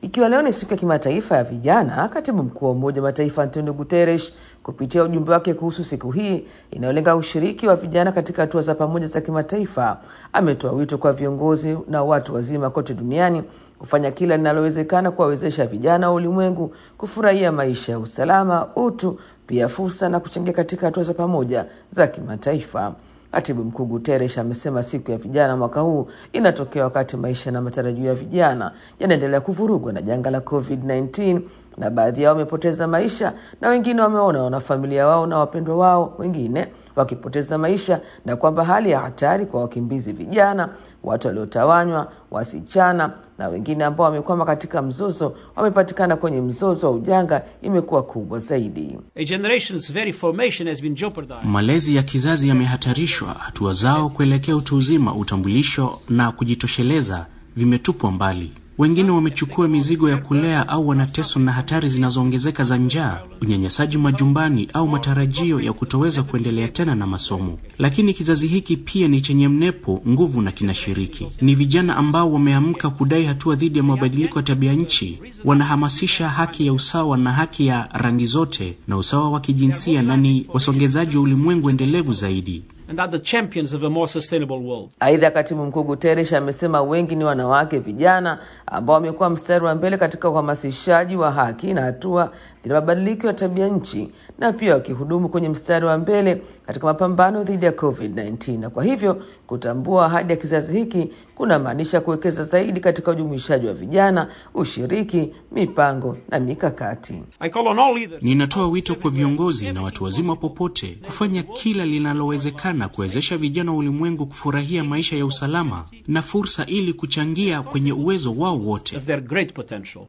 Ikiwa leo ni siku ya kimataifa ya vijana, katibu mkuu wa Umoja wa Mataifa Antonio Guterres kupitia ujumbe wake kuhusu siku hii inayolenga ushiriki wa vijana katika hatua za pamoja za kimataifa, ametoa wito kwa viongozi na watu wazima kote duniani kufanya kila linalowezekana kuwawezesha vijana wa ulimwengu kufurahia maisha ya usalama, utu, pia fursa na kuchangia katika hatua za pamoja za kimataifa. Katibu mkuu Guterres amesema siku ya vijana mwaka huu inatokea wakati maisha na matarajio ya vijana yanaendelea kuvurugwa na janga la COVID-19 na baadhi yao wamepoteza maisha na wengine wameona wanafamilia wao na wapendwa wao wengine wakipoteza maisha, na kwamba hali ya hatari kwa wakimbizi vijana, watu waliotawanywa, wasichana na wengine ambao wamekwama katika mzozo wamepatikana kwenye mzozo wa ujanga imekuwa kubwa zaidi. A generation's very formation has been jeopardized. Malezi ya kizazi yamehatarishwa, hatua zao kuelekea utu uzima, utambulisho na kujitosheleza vimetupwa mbali. Wengine wamechukua mizigo ya kulea au wanateswa na hatari zinazoongezeka za njaa, unyanyasaji majumbani au matarajio ya kutoweza kuendelea tena na masomo. Lakini kizazi hiki pia ni chenye mnepo, nguvu na kinashiriki. Ni vijana ambao wameamka kudai hatua dhidi ya mabadiliko ya tabia nchi, wanahamasisha haki ya usawa na haki ya rangi zote na usawa wa kijinsia, na ni wasongezaji wa ulimwengu endelevu zaidi. and are the champions of a more sustainable world. Aidha, katibu mkuu Guterres amesema wengi ni wanawake vijana ambao wamekuwa mstari wa mbele katika uhamasishaji wa haki na hatua dhidi ya mabadiliko ya tabia nchi na pia wakihudumu kwenye mstari wa mbele katika mapambano dhidi ya COVID-19, na kwa hivyo kutambua ahadi ya kizazi hiki kunamaanisha kuwekeza zaidi katika ujumuishaji wa vijana, ushiriki, mipango na mikakati. I call on all leaders. Ninatoa wito kwa viongozi na watu wazima popote kufanya kila linalowezekana kuwezesha vijana wa ulimwengu kufurahia maisha ya usalama na fursa ili kuchangia kwenye uwezo wao wote. of their great potential.